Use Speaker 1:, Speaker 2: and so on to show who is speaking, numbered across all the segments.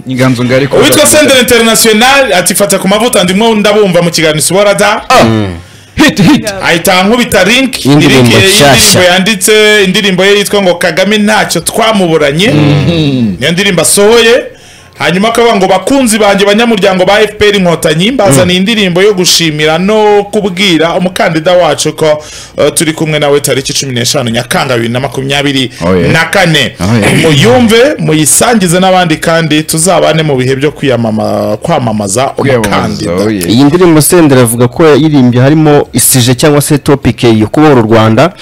Speaker 1: inganzo ngari ko
Speaker 2: uwitwa senderi interinasiyonari ati fata ku mavuta ndimo ndabumva mu kiganiro isubora da
Speaker 1: hiti hiti
Speaker 2: ahita ankubita link
Speaker 3: Indirimbo
Speaker 2: link ye-
Speaker 3: nshyashya.
Speaker 2: y'indirimbo yanditse indirimbo ye yitwa ngo kagame ntacyo twamuburanye niyo ndirimbo asohoye hanyuma akavuga ngo bakunzi banjye banyamuryango ba fpr inkotanyi mbazaniye indirimbo yo gushimira no kubwira umukandida wacu ko eh, turi kumwe nawe tariki cumi n'eshanu nyakanga bibiri na makumyabiri
Speaker 1: Oh, yeah.
Speaker 2: na kane
Speaker 1: Oh, yeah.
Speaker 2: muyumve muyisangize n'abandi kandi tuzabane mu bihe byo kwiyamama- kwamamaza
Speaker 1: kwiyamamaza
Speaker 2: umukandida
Speaker 1: oye
Speaker 3: iyi ndirimbo sendera avuga ko yayirimbye harimo isije cyangwa se topike yo kubohora u rwanda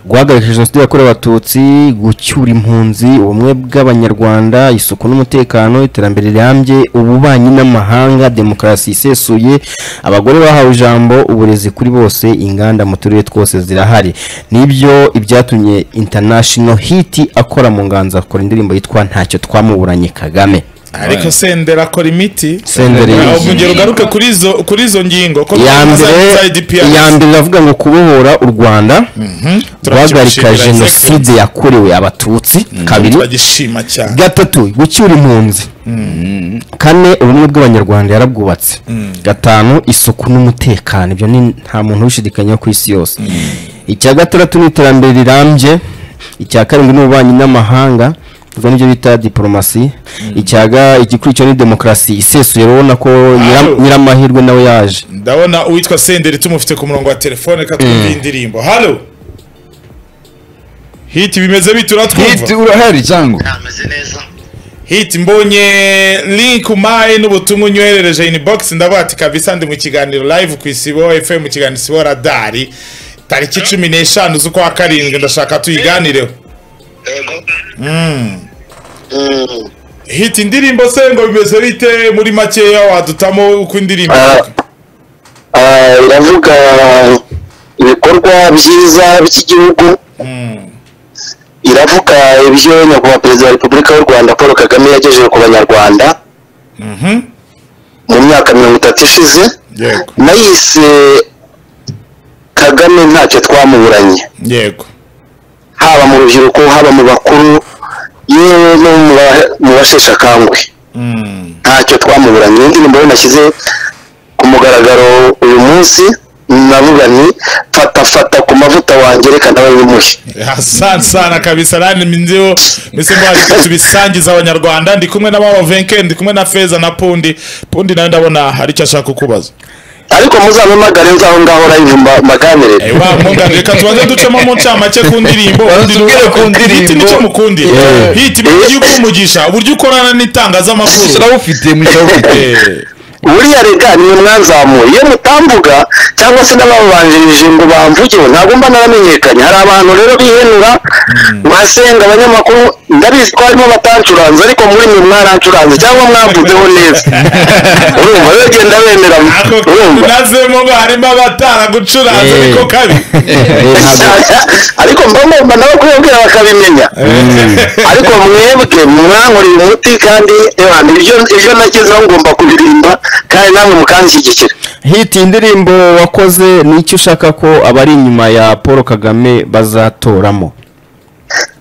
Speaker 3: guhagarika jenoside yakorewe abatutsi gucyura impunzi ubumwe bw'abanyarwanda isuku n'umutekano iterambere rirambye ububanyi n'amahanga demokarasi isesuye abagore bahawe ijambo uburezi kuri bose inganda mu turere twose zirahari nibyo ibyatumye international hiti akora mu nganzo akora indirimbo yitwa ntacyo twamuburanye kagame
Speaker 2: ariko sendera akora imiti
Speaker 3: sendera
Speaker 2: Aho
Speaker 3: yinjiye.
Speaker 2: mugero ugaruke kuri izo kuri izo ngingo ko
Speaker 3: iya mbere iya mbere iravuga ngo kubohora u rwanda guhagarika jenoside yakorewe abatutsi kabiri
Speaker 2: bagishima cyane
Speaker 3: gatatu gucyura impunzi kane ubumwe bw'abanyarwanda yarabwubatse gatanu isuku n'umutekano ibyo ni nta muntu ubishidikanya ku isi yose icya gatandatu ni iterambere rirambye icya karindwi ni ububanyi n'amahanga ubwo nibyo bita diporomasi icyaga igikurikira ni demokarasi isesuye urabona ko nyira- nyiramahirwe nawe yaje
Speaker 2: ndabona uwitwa senderi tumufite ku murongo wa telefone reka twumve indirimbo halo hiti bimeze bite
Speaker 1: hiti
Speaker 2: uratwumva
Speaker 1: urahari cyangwa
Speaker 4: ameze neza
Speaker 2: hiti mbonye link umpaye n'ubutumwa unyoherereje inbox ndavuga ati kabisa ndi mu kiganiro live ku isibo fm mu kiganiro isibo radari tariki cumi n'eshanu z'ukwa karindwi ndashaka tuyiganireho
Speaker 4: yego
Speaker 2: hiti indirimbo se ngo bimeze bite muri makeya wadutamo uko indirimbo ivuga?
Speaker 5: Ah, iravuga ibikorwa byiza by'igihugu iravuga ibyo nyakubahwa perezida wa repubulika y'u rwanda paul kagame yagejeje ku banyarwanda mu myaka mirongo itatu ishize
Speaker 2: yego
Speaker 5: nayise kagame ntacyo twamuburanye
Speaker 2: yego
Speaker 5: haba mu rubyiruko haba mu bakuru yewe no mu ba- mu basheshe akanguhe ntacyo twamuburanye Iyi ndirimbo rero nashyize ku mugaragaro uyu munsi navuga nti fata fata ku mavuta wanjye reka nawe bimuhe
Speaker 2: asante sana kabisa nani minziho mbese mbari ko tubisangiza abanyarwanda ndi kumwe na mama venke ndi kumwe na feza na pundi pundi nawe ndabona hari icyo ashaka kukubaza
Speaker 5: ariko muzampamagare nzaho ngaho live mba- mbaganirire
Speaker 2: Eh, wa mungani reka tubanze ducemo mu ncamake ku ndirimbo
Speaker 1: Tubwire ku ndirimbo.
Speaker 2: hiti nicyo mukundi
Speaker 1: Yeah.
Speaker 2: hiti mu gihugu umugisha uburyo ukorana n'itangazamakuru
Speaker 1: turabufite mutabufite
Speaker 2: Eh,
Speaker 5: buriya reka niwe mwanzamuye iyo mutamvuga cyangwa se n'ababanjirije ngo bamvugeho ntabwo mba naramenyekanye hari abantu rero bihenura basenga abanyamakuru ndabizi ko harimo batancuranze ariko muri mwe mwarancuranze cyangwa mwamvuzeho neza urumva rero genda bemeranya
Speaker 2: ako kantu
Speaker 5: urumva
Speaker 2: nazemo ngo harimo abataragucuranze
Speaker 3: Eh.
Speaker 2: niko kabi
Speaker 3: Eh, ntabwo-
Speaker 5: ariko mba ngomba nabo kubabwira bakabimenya ariko mwebwe mwankoreye umuti kandi ebana, ibyo ibyo nagezeho ngomba kubirimba kandi namwe mukanshyigikira
Speaker 3: hiti indirimbo wakoze ni icyo ushaka ko abari inyuma ya paul kagame bazatoramo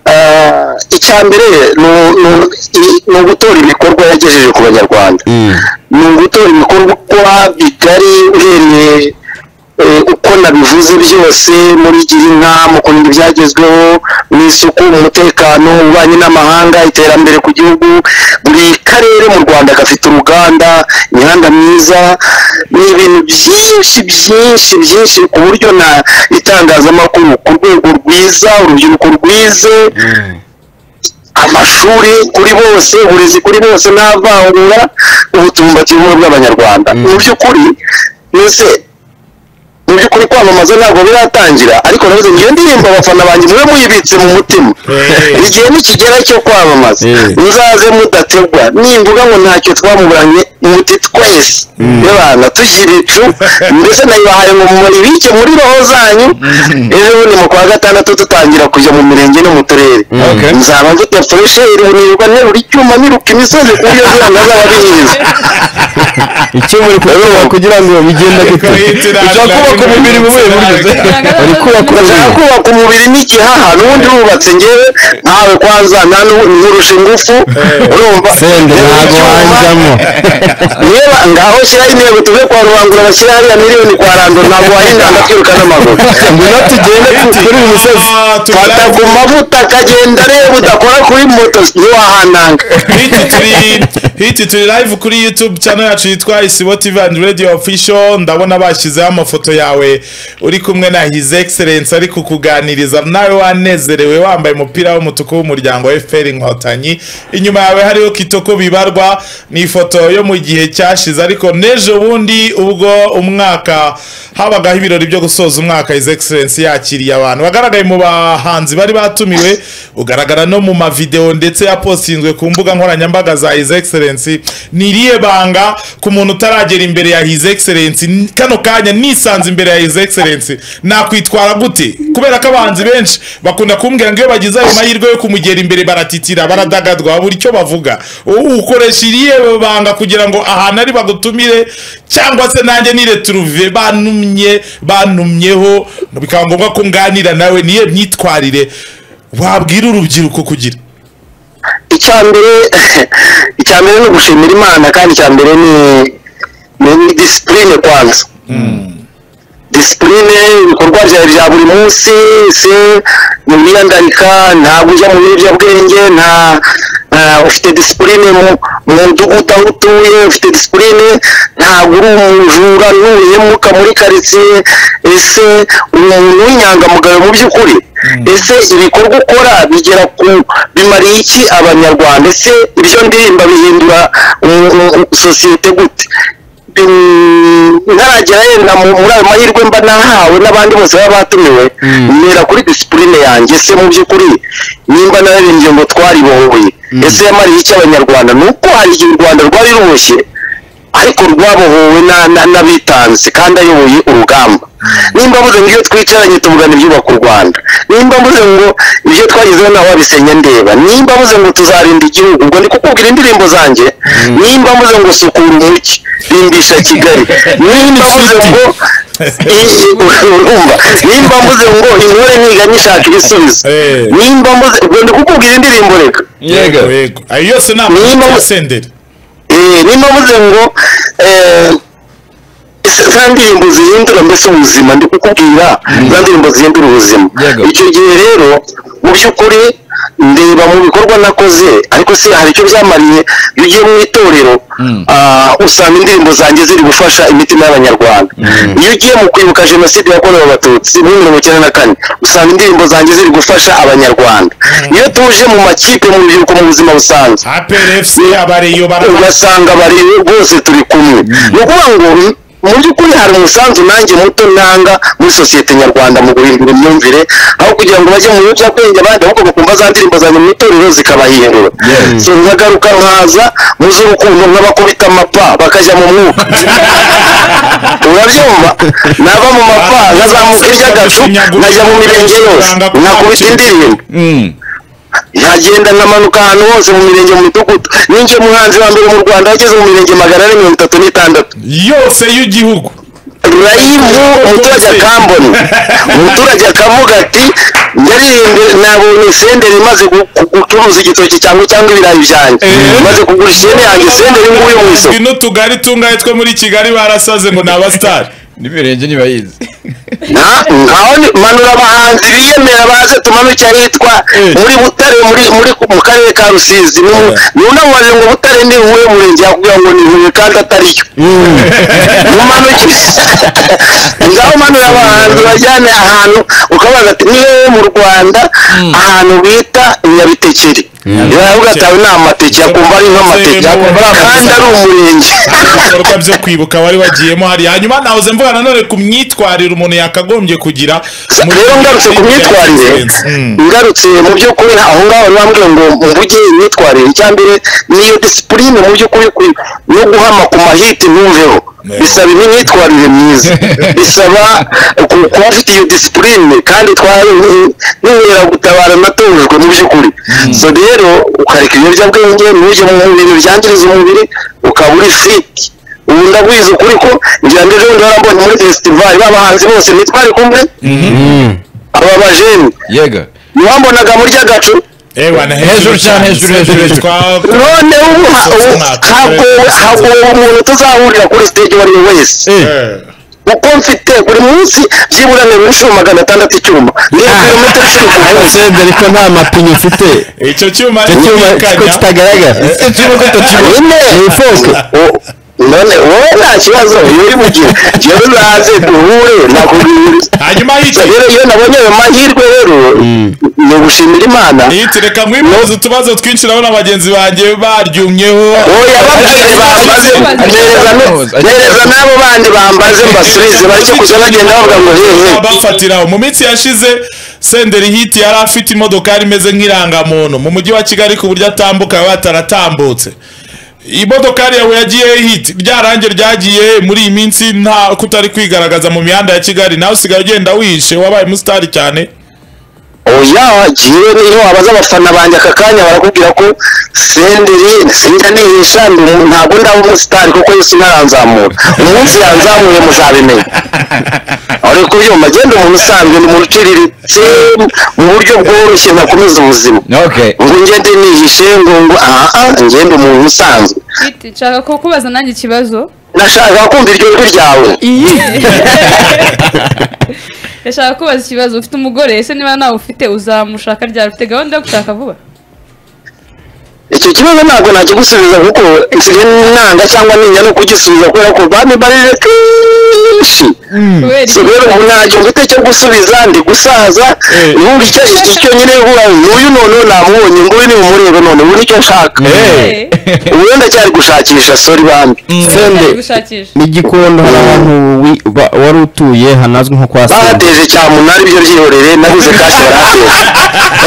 Speaker 5: Ah, icya mbere ni- ni- i- ni ugutora ibikorwa yagejeje ku banyarwanda ni ugutora ibikorwa bigari uhereye eh, uko nabivuze byose muri girinka mu kurinda ibyagezweho mu isuku mu mutekano ububanyi n'amahanga iterambere ku gihugu buri karere mu rwanda gafite uruganda imihanda myiza ni ibintu byinshi byinshi byinshi ku buryo na itangazamakuru ku rwego rwiza urubyiruko rwize amashuri kuri bose uburezi kuri bose n'avangura ubutumbati bumwe bw'abanyarwanda mu by'ukuri mbese mu by'ukuri kwamamaza ntabwo biratangira ariko nabuze ngiyo ndirimbo abafana banjye mwe muyibitse mu mutima
Speaker 2: Eh.
Speaker 5: igihe nikigera cyo kwamamaza
Speaker 3: Eh.
Speaker 5: muzaze mudategwa nimvuga ngo ntacyo twamuburanye muti twese y'abantu tugira ibicu mbese nayibahaye ngo muribike muri roho zanyu ejo bundi mu kwa gatandatu dutangira kujya mu mirenge no mu turere
Speaker 1: Okay.
Speaker 5: nzaba mfite furesheri nirwa nterura icyuma niruka imisozi ku buryo zona zaba ari nyiza
Speaker 3: icyo muri kugikora kugira ngo bigenda
Speaker 2: Ariko
Speaker 3: gute
Speaker 2: hiti
Speaker 1: ushaka kubaka umubiri mu
Speaker 2: ubuhe buryo se?
Speaker 3: uri kubaka
Speaker 5: nshaka
Speaker 3: umubiri
Speaker 5: kubaka umubiri n'igihaha n'ubundi wubatse ngewe ntawe kwanza nkurusha ingufu urumva
Speaker 3: sende ntabwo wanjyamo
Speaker 5: niba ngaho shyiraho intego tuve kwa rubangura bashyira hariya miliyoni kwa rando ntabwo wayiranga twiruka n'amaguru ngwino tugende ku- kuri uyu musozi
Speaker 2: Ah, tugende.
Speaker 5: fata ku mavuta akagenda areba udakora kuri moto ntiwahananga
Speaker 2: hiti turi hiti turi live kuri youtube channel yacu yitwa isibo tv and radio official ndabona bashyizeho amafoto yawe uri kumwe na his excellence ari kukuganiriza nawe wanezerewe wambaye umupira w'umutuku w'umuryango wa fpr inkotanyi inyuma yawe hariho kitoko bibarwa ni ifoto yo mu gihe cyashize ariko n'ejo bundi ubwo umwaka habagaho ibirori byo gusoza umwaka his excellence yakiriye abantu bagaragaye mu bahanzi bari batumiwe ugaragara no mu mavideo ndetse yapostinzwe ku mbuga nkoranyambaga za his excellence ni irihe banga ku muntu utaragera imbere ya his excellence N- kano kanya nisanze imbere ya his excellence nakwitwara gute kubera ko abahanzi benshi bakunda kumbwira ngo iyo bagize ayo mahirwe yo kumugera imbere baratitira baradagadwa babura icyo bavuga U- ukoresha irihe banga kugira ngo ahantu ari bagutumire cyangwa se nanjye nireturuve banumye banumyeho bikaba ngombwa ko nganira nawe niyo myitwarire wabwira urubyiruko kugira
Speaker 5: icyambere icyambere ni ugushimira imana kandi icyambere ni ni ni disipurine kwanza disipurine ibikorwa byawe bya buri munsi se ni umwiyandarika ntabwo ujya mu biyobyabwenge nta nta- ufite disipurine mu mu mudugudu aho utuye ufite disipurine ntabwo uri umujura n'ubuhemuka muri karitsiye ese umuntu w'inyangamugayo mu by'ukuri ese ibikorwa ukora bigera ku bimariye iki abanyarwanda ese ibyo ndirimba bihindura umu- umu- sosiyete gute Mm, ntaragera yenda mu- muri ayo mahirwe mba nahawe n'abandi bose baba batumiwe mpera kuri disipurine yanjye ese mu by'ukuri nimba nararembye ngo twaribohoye ese yamariye iki abanyarwanda ni uko hari igihe u rwanda rwari ruboshye ariko rwabohowe na- na- n'abitanze kandi ayoboye urugamba nimba mvuze ngo iyo twicaranye tuvugana ibyubaka u rwanda nimba mvuze ngo ibyo twagezeho nawe wabisenya ndeba nimba mvuze ngo tuzarinda igihugu ubwo ndi kukubwira indirimbo zanjye nimba mvuze ngo sukura umujyi rimbisha kigali nimba mvuze ngo urumva nimba mvuze ngo intore ntiga nyishaka ibisubizo
Speaker 2: Eh.
Speaker 5: nimba mvuze ubwo ndi kukubwira indirimbo reka
Speaker 1: Yego.
Speaker 2: yego ayo yose ni
Speaker 5: Niba-
Speaker 2: amafoto ya senderi
Speaker 5: Eh, nimba mvuze ngo eh, za ndirimbo zihindura mbese ubuzima ndi kukubwira za ndirimbo zihindura ubuzima
Speaker 1: Yego.
Speaker 5: icyo gihe rero mu by'ukuri ndeba mu bikorwa nakoze ariko si hari icyo byamariye iyo ugiye mu itorero ah, usanga indirimbo zanjye ziri gufasha imitima y'abanyarwanda iyo ugiye mu kwibuka jenoside yakorewe abatutsi muri mirongo icyenda na kane usanga indirimbo zanjye ziri gufasha abanyarwanda iyo tuje mu makipe mu rubyiruko mu buzima busanzwe
Speaker 2: aprfc abareyo barahari
Speaker 5: ugasanga bari rwose turi kumwe ni ukuvuga ngo mu by'ukuri hari umusanzu nanjye muto ntanga muri sosiyete nyarwanda mu guhindura imyumvire aho kugira ngo bajye mu biyobyabwenge abandi ahubwo bakumva za ndirimbo zanjye mu itorero zikabahindura so nkagaruka nkaza mu z'urukundo nkabakubita amapa bakajya mu mwuka urabyumva nava mu mapa nkazamuka iby'agacu nkajya mu mirenge yose nkakubita indirimbo nkagenda nkamanuka ahantu hose mu mirenge mu midugudu ninjye muhanzi wa mbere mu rwanda wageze mu mirenge magana ane mirongo itatu n'itandatu
Speaker 2: yose y'igihugu
Speaker 5: rayivu umuturage akambona umuturage akavuga ati ndaririmbye nabonye senderi imaze gu- gu- gucuruza igitoki cyanjye cyangwa ibirayi byanjye maze kugura ihene yanjye senderi nguyu mu isoko
Speaker 2: Ibi n'utugari tungahe two muri kigali barasaze ngo ni abasitari
Speaker 1: n'imirenge ntibayizi
Speaker 5: Na- ngaho ni- manura abahanzi biyemera baze tumanuke ahitwa muri butare muri muri mu karere ka rusizi nunamubajije ngo butare ni uwuhe murenge yakubwira ngo ni huye kandi atariyo mumanuke ngaho manura abahanzi bajyane ahantu ukabaza ati niwe mu rwanda ahantu bita nyabitekeri uravuga ati aho ni amateke akumva ari nk'amateke akumva ari kandi ari umurenge
Speaker 2: ibikorwa byo kwibuka wari wagiyemo hari hanyuma nahoze mvuga nanone ku myitwarire umuntu yakagombye kugira muri-
Speaker 5: rero ngarutse ku myitwarire
Speaker 2: Mm.
Speaker 5: ngarutse mu by'ukuri aho ngaho nambwira ngo mvuge imyitwarire icya mbere niyo disipurine mu by'ukuri ku- no guhama ku mahiti ntumveho bisaba imyitwarire myiza bisaba ku- kuba ufite iyo disipurine kandi twari gutabara natojwe mu by'ukuri so rero ukareka ibiyobyabwenge ntujye mu bintu byangiriza umubiri ukaba uri fiti ubu ndaguhiza ukuri ko ngira ngo ejo bundi warambonye muri fesitivali babahanzi bose ntitwari kumwe aba bajeni
Speaker 1: yega
Speaker 5: ntiwambonaga muri rya gacu
Speaker 2: ewa na
Speaker 1: Hejuru cyane, hejuru, hejuru, hejuru.
Speaker 2: twa
Speaker 5: none ubu ha- ubu ntabwo ntabwo uwo muntu tuzahurira kuri stage uwo ari we wese
Speaker 2: Eh.
Speaker 5: uko mfite buri munsi byibura ni inshuro magana atandatu icyuma niyo kilometero icumi ku munsi
Speaker 3: usibye ariko nta mapine ufite
Speaker 2: icyo cyuma
Speaker 3: icyo cyuma ko
Speaker 2: cyumvikanya
Speaker 3: kitagaragara
Speaker 5: nyine
Speaker 3: ni ifoke
Speaker 5: O- none wowe nta kibazo uri bugire njyewe naze duhure nakubwira
Speaker 2: hanyuma hiti
Speaker 5: Gusa rero iyo nabonye ayo mahirwe rero ni ugushimira imana
Speaker 2: hiti reka nkwibaze utubazo twinshi nabona bagenzi banjye baryumyeho
Speaker 5: oya babyeyi bambaze nereza no- nereza n'abo bandi bambaze mbasubize bareke kujya bagenda bavuga ngo hehe
Speaker 2: bafatiraho mu minsi yashize senderi hiti yari afite imodokari imeze nk'irangamuntu mu mujyi wa kigali ku buryo atambuka yaba yataratambutse imodokari yawe yagiye hiti ryarange ryagiye muri iyi minsi nta kutari kwigaragaza mu mihanda ya kigali nawe usigaye ugenda wihishe wabaye umusitari cyane
Speaker 5: oya jyewe niyo wabaza abafana banjye aka kanya barakubwira ko senderi sinjya nihisha ndi umu- ntabwo ndaba umusitari kuko yesu ntaranzamura umunsi yanzamuye muzabimenya ariko ubyuma genda umuntu usanzwe ni umuntu uciriritse mu buryo bworoshye nakomeza ubuzima
Speaker 1: okay
Speaker 5: ngo ngende nihishe ngo ngo aha ngende umuntu usanzwe
Speaker 4: Hiti, nshaka kukubaza nanjye ikibazo
Speaker 5: nashaka kumva iryo jwi ryawe
Speaker 4: ndashaka kubaza ikibazo ufite umugore ese niba nawe ufite uzamushaka ryari ufite gahunda yo gushaka vuba
Speaker 5: icyo kibazo ntabwo nakigusubiza kuko nsigaye nanga cyangwa ninya no kugisubiza kubera ko bami barire kenshi
Speaker 4: kubera iki?
Speaker 5: rero ubu ntabwo mfite icyo gusubiza ndi gusaza numva icyo icyo cyonyine vuba n'uyu noneho namubonye nguyu ni umurebe none ubu nicyo nshaka
Speaker 4: Eh,
Speaker 5: ubu ndacyari gushakisha sori bambi
Speaker 3: sende
Speaker 4: cyari gushakisha
Speaker 3: ni gikondo hari ahantu wi- ba- wari utuye hanazwi nko kwa sende
Speaker 5: bahateje cyamunara ibyo ryihorere nabuze kashi barahateza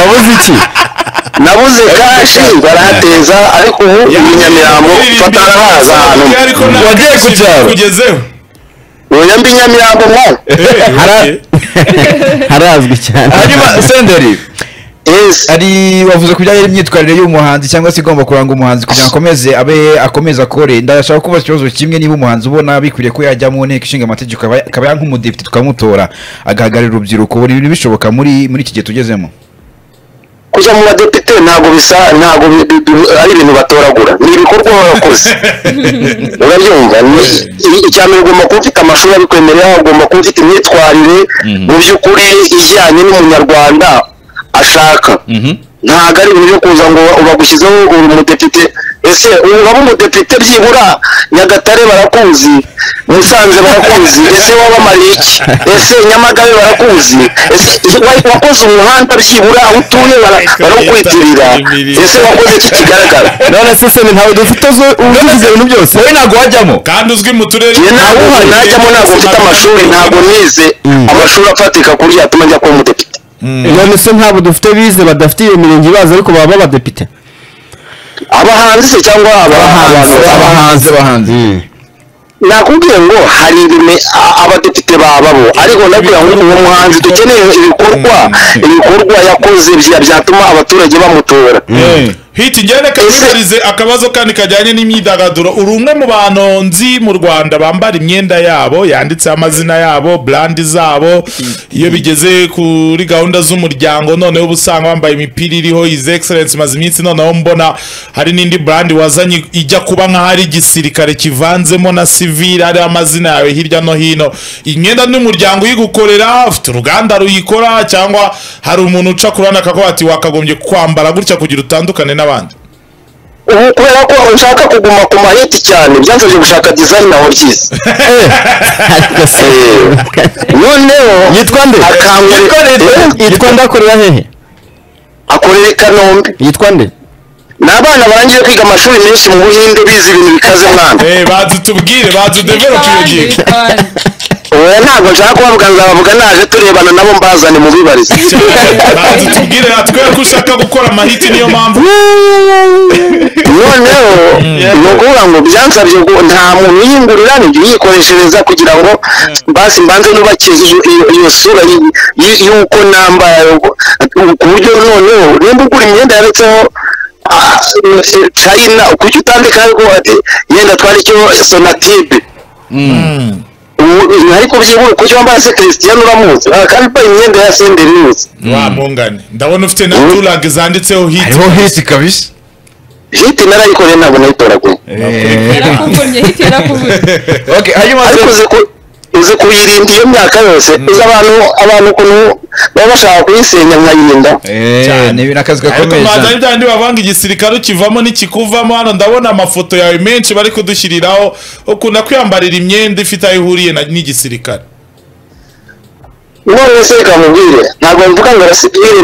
Speaker 3: wabuze iki
Speaker 5: nabuze kashi barahateza ariko ubu iyi nyamirambo batarahaza ahantu
Speaker 2: ariko nta
Speaker 3: Wagiye ku cyaro.
Speaker 2: kugezeho
Speaker 5: oya mbi nyamirambo mo
Speaker 2: Eh,
Speaker 3: Hara- harazwi cyane
Speaker 1: hanyuma senderi
Speaker 5: yes
Speaker 1: ari wavuze ku bijyanye n'imyitwarire y'umuhanzi cyangwa se igomba kuranga umuhanzi kugira ngo akomeze abe akomeze akore ndashaka kubaza ikibazo kimwe niba umuhanzi ubona bikwiriye ko yajya mu nteko ishinga amategeko akaba- akaba ya nk'umudepite tukamutora agahagararira urubyiruko buri bintu bishoboka muri muri iki gihe tugezemo
Speaker 5: kujya mu badepite ntabwo bisa ntabwo bi- bi- bi- ari ibintu batoragura ni ibikorwa baba barakoze urabyumva ni i- icya mbere ugomba kuba ufite amashuri abikwemerera ugomba kuba ufite imyitwarire mu by'ukuri ijyanye n'umunyarwanda ashaka ntabwo ari ibintu byo kuza ngo bagushyizeho uri umudepite ese ubu waba umudepite byibura nyagatare barakuzi musanze barakuzi ese waba mariye iki ese nyamagabe barakuzi ese wa- wakoze umuhanda byibura aho utuye bara- barawukwitirira ese wakoze iki kigaragara
Speaker 3: none se sende ntawe dufite zo- uvuze ibintu byose
Speaker 1: wowe ntabwo wajyamo
Speaker 2: kandi uzwi mu turere
Speaker 5: njye ntabwo uhari najyamo ntabwo mfite amashuri ntabwo nize amashuri afatika kuri yatuma njya kuba umudepite
Speaker 3: none se ntabwo dufite bize badafite iyo mirenge ibaza ariko baba abadepite
Speaker 5: abahanzi se cyangwa aba- abantu
Speaker 1: abahanzi abahanzi
Speaker 5: nakubwiye ngo hari ibime a- abadepite bababo ariko nakubwira ngo uwo muhanzi dukeneye ibikorwa ibikorwa yakoze bya- byatuma abaturage bamutora
Speaker 2: hiti njyewe reka nkubarize akabazo kandi kajyanye n'imyidagaduro uri umwe mu bantu nzi mu rwanda bambara imyenda yabo yanditseho amazina yabo burandi zabo iyo bigeze kuri gahunda z'umuryango noneho uba usanga wambaye imipira iriho izi egiserensi maze iminsi noneho mbona hari n'indi burandi wazanye ijya kuba nk'aho ari igisirikare kivanzemo na sivire hariho amazina yawe hirya no hino imyenda n'umuryango uyigukorera ufite uruganda ruyikora cyangwa hari umuntu uca ku ruhande akavuga ati wakagombye kwambara gutya kugira utandukane n'abandi
Speaker 5: ubu kubera ko ushaka kuguma ku mahiti cyane byansabye gushaka dizayini naho byiza
Speaker 3: ariko sende
Speaker 5: noneho
Speaker 3: yitwa nde
Speaker 5: akangurira
Speaker 3: yitwa nde akorera hehe
Speaker 5: akorere kanombe
Speaker 3: yitwa nde
Speaker 5: ni abana barangije kwiga amashuri menshi mu buhinde bize ibintu bikaze mwana
Speaker 2: Eh, bazi tubwire bazi udeverope iyo
Speaker 4: Bitwande,
Speaker 2: ngingo
Speaker 4: bitwande.
Speaker 5: ubu ntabwo nshaka kubavuga nzabavuga naje turebana nabo mbazane mu bibarizo
Speaker 2: bazi tubwire natwe ko ushaka gukora amahiti niyo mpamvu
Speaker 5: noneho ni ukuvuga ngo byansabye ngo nta muntu uyingurira ni jya uyikoreshereza kugira ngo basi mbanze nubakire iyo- iyo- iyo sura y- y- y'uko namba ku buryo noneho nimba ugura imyenda yanditseho china kuki utandika ariko ati yenda twari icyo sonatibe ubu ariko byihuse kuki wambaye se christian uramuzi Ah, kandi mbaye imyenda ya senderi imuzi
Speaker 2: wa mpungane ndabona ufite na
Speaker 5: Mm.
Speaker 2: turag zanditseho hiti
Speaker 1: hariho hisi kabisa
Speaker 5: hiti narayikoreye ntabwo nayitoraguye
Speaker 1: Eh,
Speaker 4: yarakuvunye hiti yarakuvunye
Speaker 1: okay, hanyuma
Speaker 5: ariko uzi ku- uzi kuyirinda iyo myaka yose uzi abantu abantu ukuntu baba bashaka kuyisenya mwayirinda
Speaker 1: Eh, ni n'akazi
Speaker 2: ariko
Speaker 1: gakomeye
Speaker 2: mbanza ari
Speaker 1: cyane
Speaker 2: bya bindi bavanga igisirikare ukivamo n'ikikuvamo hano ndabona amafoto yawe menshi bari kudushyiriraho ukunda kwiyambarira imyenda ifite aho ihuriye na- n'igisirikare
Speaker 5: none se reka mubwire ntabwo mvuga ngo arasipiri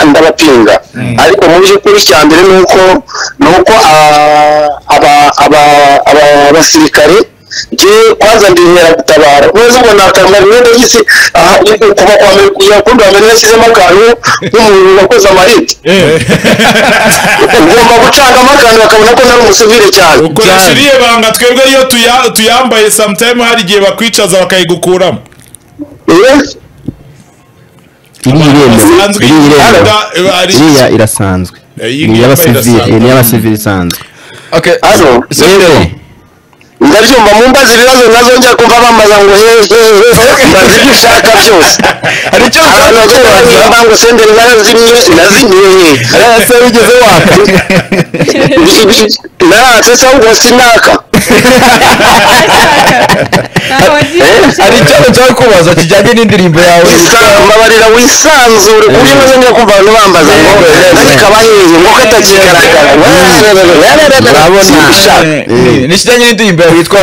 Speaker 5: ndabapinga ariko mu by'ukuri icya mbere ni uko ni uko ah, aba- aba- aba- abasirikare nge kwanza ndi inkeragutabara neza ngo nakambara imyenda y'isi aha, kuva kwa mbere kugera ku rundi mbere nashyizemo akantu nk'umuntu wakoze amarite ngomba gucangamo akantu bakabona ko nari umusivire cyane
Speaker 2: ukoresha iriya banga twebwe iyo tuya- tuyambaye sometime hari igihe bakwicaza bakayigukuramo
Speaker 5: Eh?
Speaker 3: iri iremewe
Speaker 2: basanzwe
Speaker 3: iri iremewe
Speaker 2: imyenda iba ari
Speaker 3: iriya irasanzwe
Speaker 2: iyi
Speaker 3: ni iy'abasivili
Speaker 2: irasanzwe.
Speaker 3: ni iy'abasivili isanzwe
Speaker 1: Okay,
Speaker 5: Hano,
Speaker 1: Senderi.
Speaker 5: ndabyumva mu mbaza ibibazo nazo njya kumva bambaza ngo hehe mbaza ibyo ushaka byose
Speaker 1: hari icyo ushaka
Speaker 5: abantu bajya
Speaker 1: kubaza
Speaker 5: barimba ngo senderi narazimye nazimye
Speaker 3: ese wigeze waka
Speaker 5: naratse se ahubwo sinaka
Speaker 4: ntaho wagiye
Speaker 1: hari icyo nshaka kubaza kijyanye n'indirimbo yawe
Speaker 5: Wisa- mbabarira wisanzure ku buryo maze njya kumva abantu bambaza ngo ariko abahehe ngo katakigaragara urabona
Speaker 1: Eh, ni ikijyanye n'indirimbo yawe yitwa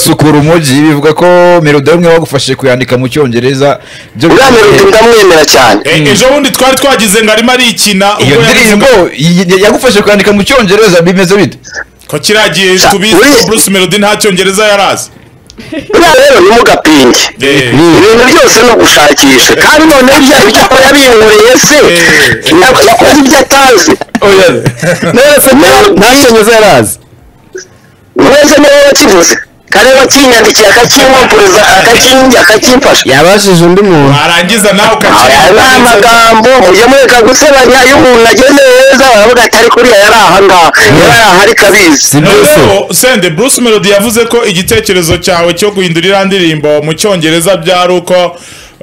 Speaker 1: sukura umujyi bivuga ko melodi umwe wagufashije kuyandika mu cyongereza byo
Speaker 5: uriya melodi ndamwemera cyane
Speaker 2: E- ejo bundi twari twagize ngo arimo arikina
Speaker 1: iyo
Speaker 2: ubwo yavuze
Speaker 1: ndirimbo yi- yi- yagufashije kuyandika mu cyongereza bimeze bite
Speaker 2: ko kiriya gihe
Speaker 5: Sa-
Speaker 2: tubizi
Speaker 5: uri-
Speaker 2: ko bruce melody nta cyongereza yari azi
Speaker 5: uriya rero ni mugapinge
Speaker 2: Eh,
Speaker 5: ibintu byose ni ugushakisha kandi noneho ibyo ibyo aba yabiyunguriye se yak- yakoze ibyo atazi
Speaker 3: ese nta- nta cyongereza yari azi
Speaker 5: mwese niwe wakivuze kare wakinyandikiye akakimpapuriza akakinjya akakimfasha
Speaker 3: yabajije undi muntu
Speaker 2: warangiza nawe
Speaker 5: aya ni
Speaker 2: ukakirangiza
Speaker 5: amagambo mujye mureka gusebanya iyo umuntu ageze heza baravuga ati ariko uriya yari ahangaha yari aha ariko abizi
Speaker 3: si bruce
Speaker 2: noneho sende bruce melody yavuze ko igitekerezo cyawe cyo guhindura iriya ndirimbo mu cyongereza byari uko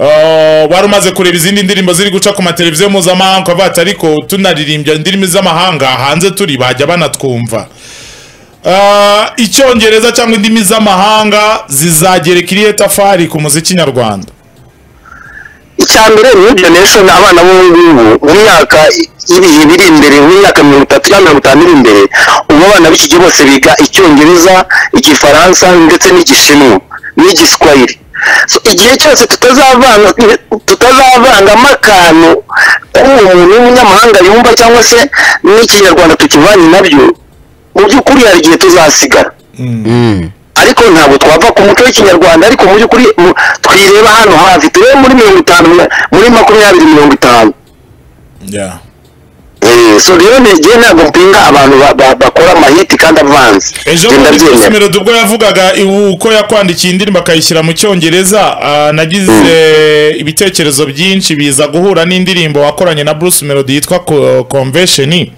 Speaker 2: eh, wari umaze kureba izindi ndirimbo ziri guca ku mateleviziyo mpuzamahanga ukavuga ati ariko tunaririmbya indimi z'amahanga hanze turi bajya banatwumva Eh, icyongereza cyangwa indimi z'amahanga zizagereka irihe tafari ku muziki nyarwanda
Speaker 5: icya mbere ni ibyo nation abana b'ubungubu mu myaka i- ibihe biri imbere mu myaka mirongo itatu cyangwa mirongo itanu iri imbere ubu abana b'iki gihe bose biga icyongereza igifaransa ndetse n'igishinwa n'igiswahili So, igihe cyose tutazavanga tutazavangamo akantu k'uwo muntu w'umunyamahanga yumva cyangwa se n'ikinyarwanda tukivanye nabyo mu by'ukuri hari igihe tuzasigara ariko ntabwo twava ku muco w'ikinyarwanda ariko mu by'ukuri mu- twireba hano hafi turebe muri mirongo itanu na- muri makumyabiri mirongo itanu
Speaker 2: yeah.
Speaker 5: Eh, so rero ni igihe ntabwo mpinga abantu ba- ba- bakora amahiti kandi avanze
Speaker 2: ejo
Speaker 5: Njye
Speaker 2: bundi Bruce
Speaker 5: ndabyemera
Speaker 2: Melody ubwo yavugaga iwu- uko yakwandikiye indirimbo akayishyira mu cyongereza ah, nagize ibitekerezo byinshi biza guhura n'indirimbo wakoranye na Bruce Melody yitwa Co- convention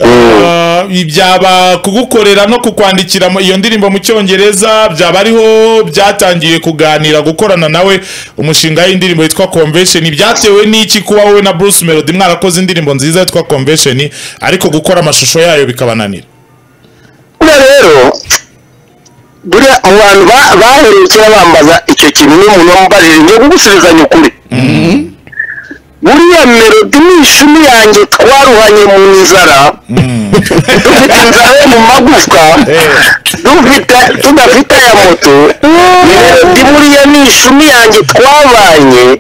Speaker 2: Ah, byaba kugukorera no kukwandikira mu- iyo ndirimbo mu cyongereza byaba ariho byatangiye kuganira gukorana nawe umushinga y'indirimbo yitwa convention byatewe n'iki kuba wowe na Bruce Melody mwarakoze indirimbo nziza yitwa convention ariko gukora amashusho yayo bikabananira
Speaker 5: buriya rero buriya abo bantu ba- baherukira bambaza icyo kintu n'umuntu wambarira ni ugusubizanya ukuri buriya melodi ni ishumi yanjye twaruhanye mu nzara dufite inzara yo mu magufwa dufite tudafite aya moto melodi buriya ni ishumi yanjye twabanye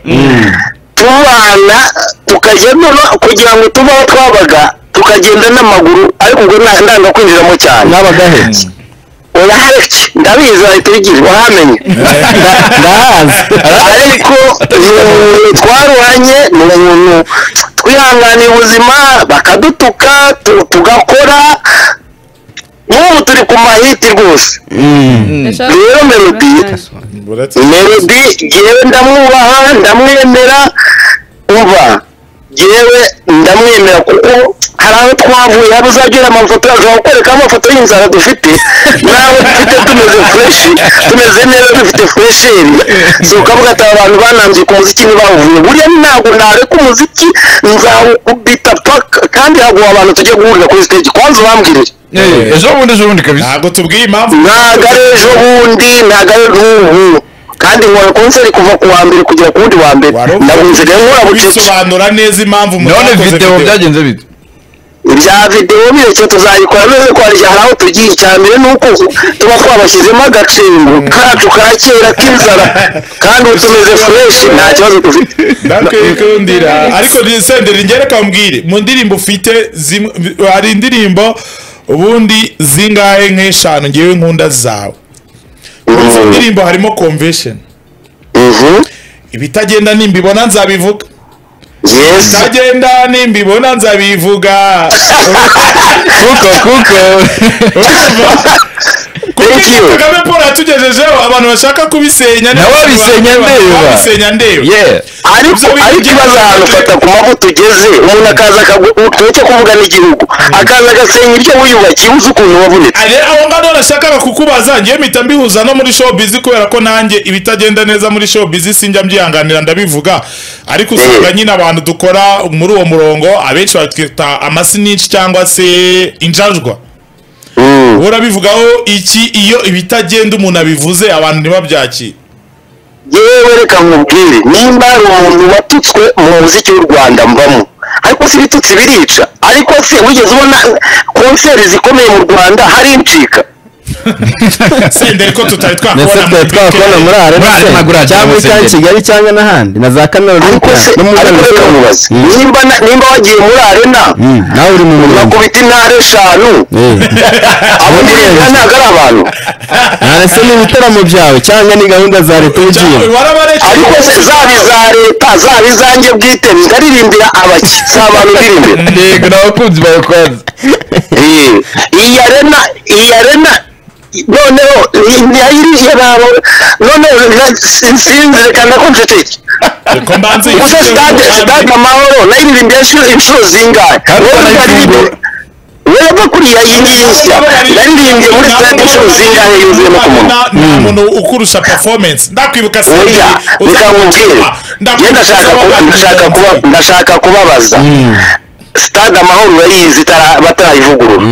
Speaker 5: tubana tukajya noneho kugira ngo tuve aho twabaga tukagenda n'amaguru ariko ubwo nta- ndanga kwinjiramo cyane
Speaker 3: nabaga he
Speaker 5: urahari ndabizi wahita ubigira wahamenye
Speaker 3: ndahazi
Speaker 5: ariko eh, twarwanye ni umuntu twihanganiye ubuzima bakadutuka tu- tugakora n'ubu turi ku mahiti rwose
Speaker 4: Ndashaka
Speaker 5: rero melody
Speaker 2: Uretse-
Speaker 5: melody jyewe ndamwubaha ndamwemera umva jyewe ndamwemera kuko hari aho twavuye hari uzagira amafoto ashobora kukwereka amafoto y'inzara dufite nawe dufite tumeze fureshi tumeze neza dufite furesheri so ukavuga ati aba bantu banambye ku muziki ntibawuvuye buriya ntabwo nareka umuziki nzawubita paka kandi haguha abantu tujya guhurira kuri stage kwanza ubambwirire
Speaker 1: Eh, ejo bundi ejo bundi kabisa
Speaker 2: ntabwo tubwiye impamvu
Speaker 5: ntago ari ejo bundi ntago ari n'ubu kandi nkora konseri kuva ku wa mbere kugera ku wundi wa mbere
Speaker 2: Wari ufite
Speaker 5: ndabunze rero nkora bucece
Speaker 2: bisobanura neza impamvu
Speaker 1: none
Speaker 2: mutakoze
Speaker 1: video byagenze bite
Speaker 5: ibya videwo birekeye tuzayikora neza ko hari aho tugiye icya mbere ni uko tuba twabashyizemo agacengo kacu ka kera k'inzara kandi ubu tumeze fureshi nta kibazo dufite
Speaker 2: ndakwikundira ariko senderi ngereka mbwire mu ndirimbo ufite zimwe hari indirimbo ubundi zingahe nk'eshanu ngewe nkunda zawe muri izo ndirimbo harimo convention
Speaker 5: Mhm.
Speaker 2: ibitagenda nimbibona nzabivuga
Speaker 5: yes
Speaker 2: ibitagenda nimbibona nzabivuga
Speaker 1: kuko kuko
Speaker 5: thank you
Speaker 2: kagame paul yatugejejeho abantu bashaka kubisenya ni-
Speaker 1: Nawe abisenya ndeba.
Speaker 2: Abisenya ndeba
Speaker 1: yeah
Speaker 5: ariko
Speaker 2: Ibyo bintu
Speaker 5: ariko ikibazo
Speaker 2: by'ingenzi
Speaker 5: ahantu
Speaker 2: cyane.
Speaker 5: ufata ku mavu tugeze umuntu akaza akagutuke kuvuga n'igihugu akaza agasenya iryo wiyubakiye uzi ukuntu wabonetse
Speaker 2: Ari aho ngaho nashakaga kukubaza ngiye mpita mbihuza no muri showbiz kubera ko nanjye ibitagenda neza muri showbiz sinjya mbyihanganira ndabivuga ariko usanga nyine abantu dukora muri uwo murongo abenshi batwita amasinici cyangwa se injajwa
Speaker 5: Mm.
Speaker 2: urabivugaho iki iyo ibitagenda umuntu abivuze abantu ntibabyakire
Speaker 5: yewe reka nkubwire nimba hari umuntu watutswe mu muziki w'u rwanda mbamo ariko si ibitutsi birica ariko se wigeze ubona konseri zikomeye mu rwanda hari incika
Speaker 2: senderi ko tutari
Speaker 3: ndetse
Speaker 2: twakubona
Speaker 3: twari twakubona muri arena
Speaker 1: Muri
Speaker 3: se,
Speaker 1: arena gura
Speaker 3: cyangwa
Speaker 1: cyangwa
Speaker 3: cyangwa
Speaker 1: se-
Speaker 3: kigali cyangwa n'ahandi na za kaminuza
Speaker 5: ariko se
Speaker 3: no mu
Speaker 5: ariko
Speaker 3: rwego
Speaker 5: reka nkubaze nimba na- nimba wagiye muri arena
Speaker 3: nawe uri mu murenge
Speaker 5: bakubita intara eshanu
Speaker 3: Eh.
Speaker 5: abo muri arena ntabwo ari abantu
Speaker 3: none se ni ibitaramo byawe cyangwa ni gahunda za leta uba ugiyemo
Speaker 5: ariko se zaba iza leta zaba izanjye bwite ndaririmbira abaki si abantu ndirimbira
Speaker 1: yego n'abakunzi bawe kwanza
Speaker 5: Eh, iyi arena iyi arena noneho ntiyayiriye ntabwo noneho na- sin- sinzi reka ndakunceceke gusa sitade sitade amahoro nayiririmbiye inshuro inshuro zingahe Wowe
Speaker 1: barayirimbye.
Speaker 5: weva kuriya y'insya naririmbye muri sitade inshuro zingahe yuzuyemo ku munwa
Speaker 2: umuntu ukurusha performance ndakwibuka
Speaker 5: oya reka nkubwire njye ndashaka kuba- ndashaka kuba ndashaka kubabaza sitade amahoro urayizi itara- batarayivugurura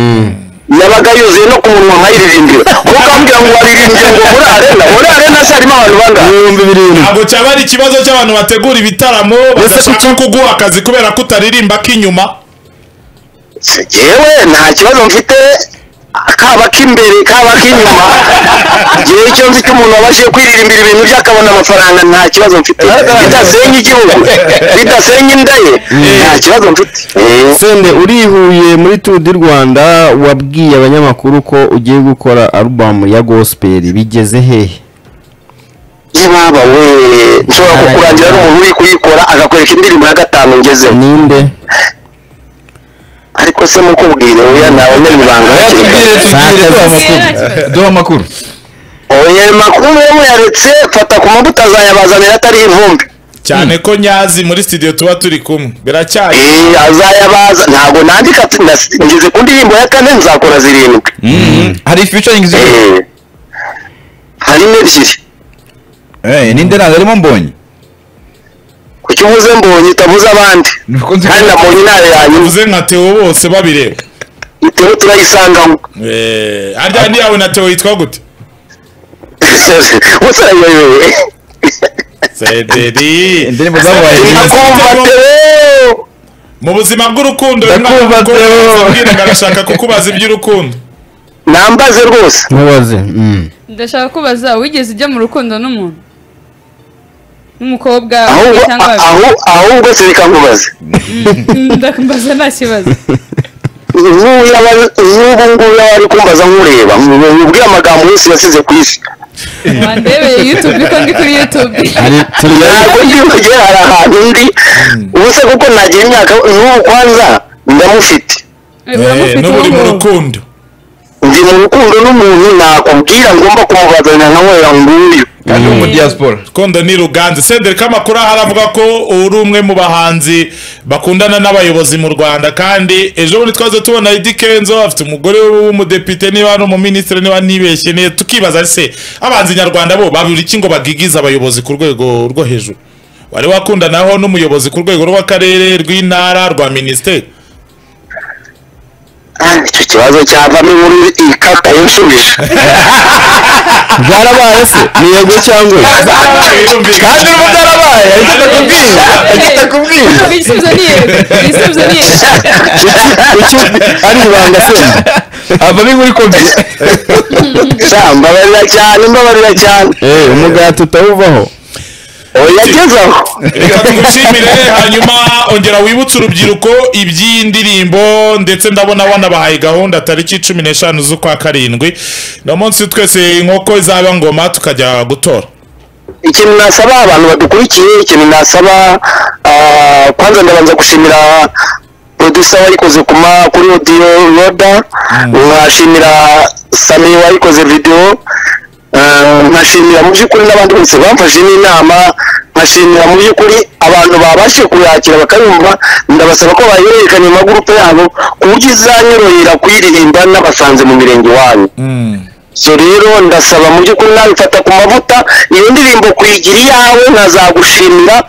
Speaker 5: yabaga yuzuye no ku munwa nkayiririmbira kuko ambwira ngo waririmbye ngo muri arena muri arena se harimo abantu bangahe
Speaker 3: ibihumbi birindwi
Speaker 2: ntabwo cyaba ari ikibazo cy'abantu bategura ibitaramo badashaka kuguha akazi kubera ko utaririmba k'inyuma
Speaker 5: yewe nta kibazo mfite kaba k'imbere kaba k'inyuma igihe cyo nzi ko umuntu wabashije kwiririmbira ibintu bye akabona amafaranga nta kibazo mfite bidasenya igihugu bidasenya inda ye nta kibazo mfite Eh.
Speaker 3: sende uri i Huye muri turu di rwanda wabwiye abanyamakuru ko ugiye gukora arubamu ya gospel bigeze hehe
Speaker 5: ibaba we nshobora kukurangira n'umuntu uri kuyikora akakwereka indirimbo ya gatanu ngezeho
Speaker 3: ninde
Speaker 5: ariko se mukubwire oya ntawe menya ibanga hakiri
Speaker 1: tubwire
Speaker 5: kare
Speaker 1: tubwire duha amakuru duha amakuru
Speaker 5: oya makuru yo muyaretse fata ku mabuta azayabazanira atari ivumbi
Speaker 2: cyane ko nyazi muri studio tuba turi kumwe biracyaye
Speaker 5: Eh, azayabaza ntabwo nandika ndas- ngeze ku ndirimbo ya kane nzakora zirindwi
Speaker 1: hari featuring zikora
Speaker 5: Eh, harimo ebyiri
Speaker 1: eh ninde ntabwo arimo mbonye
Speaker 5: kuki uvuze mbonye utavuze abandi
Speaker 1: nuko nzi
Speaker 5: kandi nabonye intare yanyuma
Speaker 2: bivuze nka Theo bose babireba
Speaker 5: iteho turayisangamo
Speaker 2: eh arya ndi yawe na Theo yitwa gute
Speaker 5: gusa yewe
Speaker 2: Sederi
Speaker 1: indirimbo zabaye
Speaker 5: nakumva tewo
Speaker 2: mu buzima bw'urukundo
Speaker 1: Ndakumva,
Speaker 2: umwana
Speaker 1: Theo.
Speaker 2: akubwira ngo arashaka kukubaza iby'urukundo
Speaker 5: nambaze rwose
Speaker 3: ntubaze mm.
Speaker 4: ndashaka kubaza wigeze ujya mu rukundo n'umuntu n'umukobwa
Speaker 5: ahubwo
Speaker 4: umwe cyangwa babiri?
Speaker 5: ahu- ahubwo se reka nkubaze
Speaker 4: Mm, ndambaza nta kibazo
Speaker 5: nk'ubu ngubu yaba ari kumbaza nkureba nkubwire amagambo yose yasize ku isi
Speaker 4: wandebeye yutube ko ndi kuri yutube
Speaker 3: hari turi
Speaker 5: ntabwo ndibagiye hari ahantu ndi ubu se kuko nagira imyaka nk'ubu kwanza ndamufite
Speaker 2: Eh,
Speaker 4: uramufite
Speaker 2: n'ubu uri mu
Speaker 4: uwo
Speaker 2: rukundo
Speaker 5: ndi mu rukundo n'umuntu nakubwira ngomba kumubazanira nkamwerera nguyu
Speaker 1: kandi wo mu diaspora
Speaker 2: kondo ni ruganze Cedric amakuru ahari avuga ko uri umwe mu bahanzi bakundana n'abayobozi mu rwanda kandi ejo bundi twaze tubona Eddy Kenzo afite umugore we w'umudepite niba ari umuminisitiri niba nibeshye ne tukibaza ari se abanzi nyarwanda bo babura iki ngo bagigize abayobozi ku rwego rwo hejuru wari wakundanaho n'umuyobozi ku rwego rw'akarere rw'intara rwa minisiteri
Speaker 5: Ah, icyo kibazo cyavamo inkuru ikata yinshubije
Speaker 3: byarabaye se ni yego cyangwa oya
Speaker 1: kandi ubu byarabaye ahita atakubwira ahita atakubwira
Speaker 4: igisubizo ni yego igisubizo ni yego
Speaker 3: kuki ari ibanga senda
Speaker 1: havamo inkuru ikomeye
Speaker 5: sa mbabarira cyane mbabarira cyane
Speaker 3: eee umugati utawuvaho
Speaker 5: oya gezaho
Speaker 2: reka tugushimire hanyuma ongera wibutse urubyiruko iby'iyi ndirimbo ndetse ndabona wanabahaye gahunda tariki cumi n'eshanu z'ukwa karindwi no munsi twese inkoko izaba ngoma tukajya gutora
Speaker 5: ikintu nasaba abantu badukurikiye ikintu nasaba ah, kwanza ndabanza gushimira producer wayikoze ku ma- kuri audio roda nkashimira sami wayikoze video ah, nkashimira mu by'ukuri n'abandi bose bamfashe n'inama nkashimira mu by'ukuri abantu babashije kuyakira bakayumva ndabasaba ko bayihererekanya mu magurupe yabo ku buryo izanyorohera kuyiririmba n'abasanze mu mirenge iwanyu so rero ndasaba mu by'ukuri nabifata ku mavuta iyo ndirimbo kuyigira iyawe nkazagushimira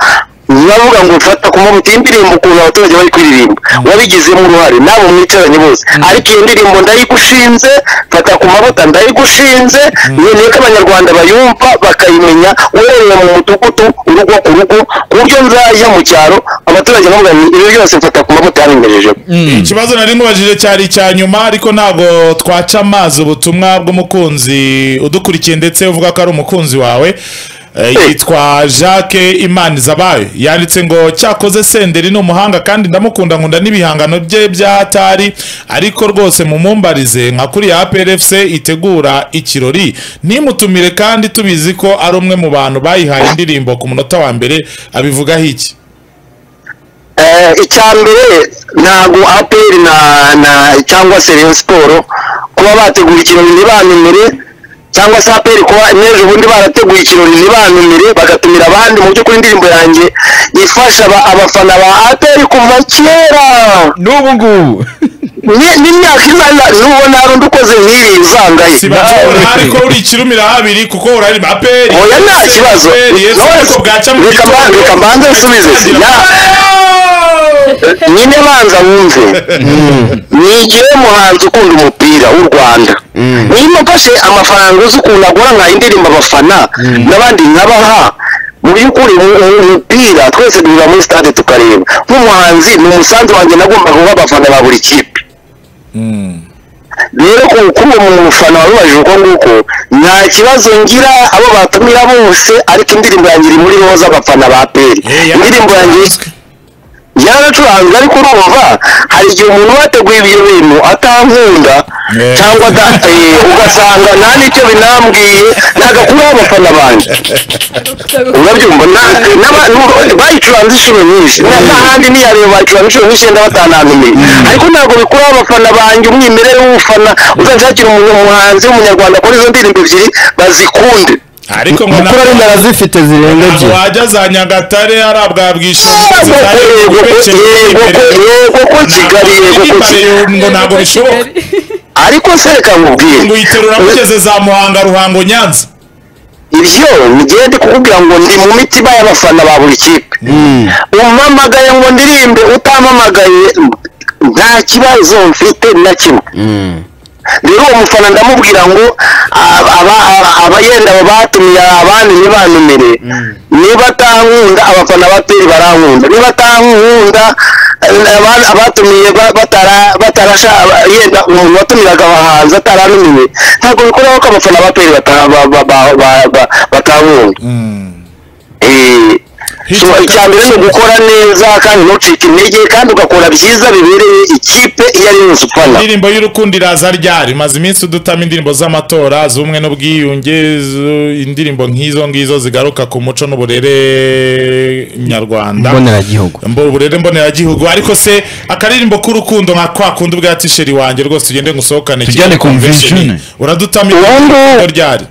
Speaker 5: navuga ngo mfata ku mavuta iyi ndirimbo ukuntu abaturage bari kuririmba wabigizemo uruhare nabo mwicaranye bose ariko iyo ndirimbo ndayigushinze mfata ku mavuta ndayigushinze nkeneye ko abanyarwanda bayumva bakayimenya uhereye mu mudugudu urugo ku rugo ku buryo nzajya mu cyaro abaturage bavuga ngo ibi byose mfata ku mavuta yaringejejeho
Speaker 2: ikibazo nari nkubajije cyari icya nyuma ariko ntabwo twaca amazi ubutumwa bw'umukunzi udukurikiye ndetse uvuga ko ari umukunzi wawe Eh, yitwa jacques imanizabayo yanditse ngo cyakoze senderi ni umuhanga kandi ndamukunda nkunda n'ibihangano bye bya tari ariko rwose mumumbarize nka kuriya aprfc itegura ikirori nimutumire kandi tubizi ko ari umwe mu bantu bayihaye indirimbo ku munota wa mbere abivugaho iki
Speaker 5: Eh, icya mbere ntabwo aperi na na cyangwa se rayon siporo kuba bateguye ikirori ntibanumire cyangwa se aperi kuba n'ejo bundi barateguye ikirori ntibanumire bagatumira abandi mu by'ukuri indirimbo yanjye ifasha aba- abafana ba aperi kuva kera
Speaker 1: n'ubu ngubu
Speaker 5: Ni- n'imyaka izana n'ubona hari undi ukoze nk'iri uzangaye
Speaker 2: sibakibona ariko uri ikirumira habiri kuko urarima aperi
Speaker 5: oya nta kibazo
Speaker 2: ariko bwaca mu
Speaker 5: Reka mba-
Speaker 2: gitondo.
Speaker 5: reka mbanze nsubize si na- nyine banza wumve nigiwe muhanzi ukunda umupira w'u rwanda niba mfashe amafaranga uzi ukuntu agura nka indirimbo abafana n'abandi nkabaha mu by'ukuri mu- mu- umupira twese duhura muri stade tukareba nk'umuhanzi ni umusanzu wanjye nagombaga guha abafana ba buri kipe rero ku- kuri uwo mu- mufana wabibajije uko nguko nta kibazo ngira abo batumira bose ariko indirimbo yanjye iri muri roza abafana ba peri
Speaker 2: Eh, ya-
Speaker 5: indirimbo yanjye byaracuranzwe ariko urumva hari igihe umuntu uba wateguye ibyo bintu atankunda
Speaker 2: Yeah.
Speaker 5: cyangwa adateye ugasanga nta n'icyo binambwiye ntagakuraho abafana banjye urabyumva na- n'aba- n'u- bayicuranze inshuro nyinshi Na- n'ahandi niyareba bayicuranze inshuro nyinshi yenda batanantumiye ariko ntabwo bikuraho abafana banjye umwimerere w'ubufana uzanshakira umuntu umuhanzi w'umunyarwanda akora izo ndirimbo ebyiri bazikunde
Speaker 2: ariko ngo
Speaker 3: mukuru ari
Speaker 2: ntabwo
Speaker 3: ndarazifite zirenga ebyiri
Speaker 2: wajya za nyagatare ari bwa bwishingizi
Speaker 5: Yego
Speaker 2: zari
Speaker 5: ko-
Speaker 2: kubeceka
Speaker 5: yego ko-
Speaker 2: imbere.
Speaker 5: yego ko Kigali, yego ko
Speaker 2: Ntabwo
Speaker 5: Kigali.
Speaker 2: iri ngo ntabwo bishoboka
Speaker 5: ariko se reka nkubwire
Speaker 2: ngo uyiterura mugeze za muhanga ruhango nyanza
Speaker 5: ibyo ngende kukubwira ngo ndi mu mitima y'abafana ba buri kipe umpamagaye ngo ndirimbe utampamagaye nta kibazo mfite na kimwe rero uwo mufana ndamubwira ngo aba- aba- aba- abayenda aba batumiye abandi ntibanumire niba atankunda abafana ba peri barankunda niba atankunda eh, aba- abatumiye ba- batara- batarasha aba- yenda umuntu watumiraga abahanzi ataranumiwe ntabwo bikuraho ko abafana ba peri bata- ba- ba- ba- ba- ba- batankunda Eh, so icya mbere ni ugukora neza kandi ntucike intege kandi ugakora byiza bibereye ikipe iyo ari yo yose ufana
Speaker 2: indirimbo y'urukundo iraza ryari maze iminsi udutama indirimbo z'amatora z'ubumwe n'ubwiyunge zu- indirimbo nk'izo ngizo zigaruka ku muco n'uburere nyarwanda
Speaker 3: mboneragihugu
Speaker 2: Mbo- uburere mboneragihugu ariko se akaririmbo k'urukundo nka kwa kundi ubwa tisheri wanjye rwose ugende ngusohokane
Speaker 1: Tujyane
Speaker 2: Kigali
Speaker 1: convention.
Speaker 2: convention. uradutamira
Speaker 5: Ubundi-
Speaker 2: irimbo ryari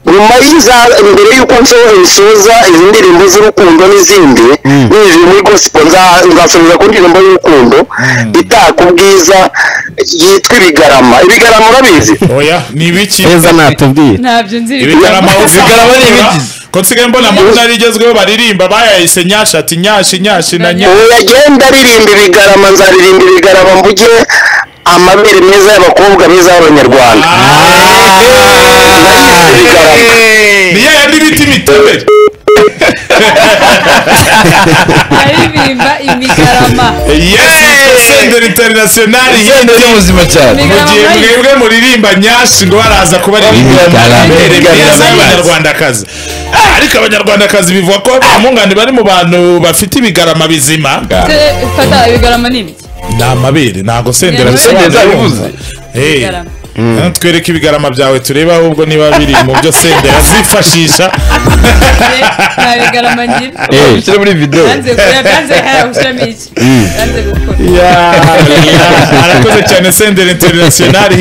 Speaker 5: U- nyuma y'iza mbere y'uko nso- nsoza izi ndirimbo z'urukundo n'izindi ninjiye muri gosipo nza- nzasoreza ku ndirimbo y'urukundo itaka ubwiza yitwa ibigarama ibigarama urabizi
Speaker 2: oya ni ibiki
Speaker 3: heza natubwiye
Speaker 4: ntabyo nzi
Speaker 2: ibigarama
Speaker 1: Ibigarama ni ibiki?
Speaker 2: ko nsigaye mbona amazina rigezweho baririmba bayahise nyashati nyashi nyashi na nyashi
Speaker 5: ubu yagenda aririmba ibigarama nzaririmba ibigarama mvuge amabere meza y'abakobwa meza y'abanyarwanda ibigarama
Speaker 2: niya yandi bita imitobere
Speaker 4: aririmba imigarama
Speaker 2: yes senderi interinasiyonari
Speaker 1: Senderi ni muzima cyane
Speaker 2: mu gihe mwebwe
Speaker 4: Ibigarama
Speaker 2: muririmba nyashi ngo baraza kuba
Speaker 1: Ibigarama, ibigarama.
Speaker 2: abanyarwandakazi Ah, ariko abanyarwandakazi bivuga ko abamungani bari mu bantu bafite ibigarama bizima
Speaker 4: Se- fata ibigarama ni ibiki
Speaker 2: ni amabere ntabwo sendera
Speaker 4: Ibigarama.
Speaker 2: bisobanura
Speaker 1: Ibigarama.
Speaker 2: Hey.
Speaker 4: Ibigarama.
Speaker 2: Hano twereke ibigarama byawe turebe ahubwo niba biri mu byo sendera azifashisha
Speaker 4: Eh, nta bigarama ngira
Speaker 1: Ushyire muri video
Speaker 4: yanze gukora yanze haya gushyiramo iki yanze gukora
Speaker 2: arakoze cyane sendera interinasiyonari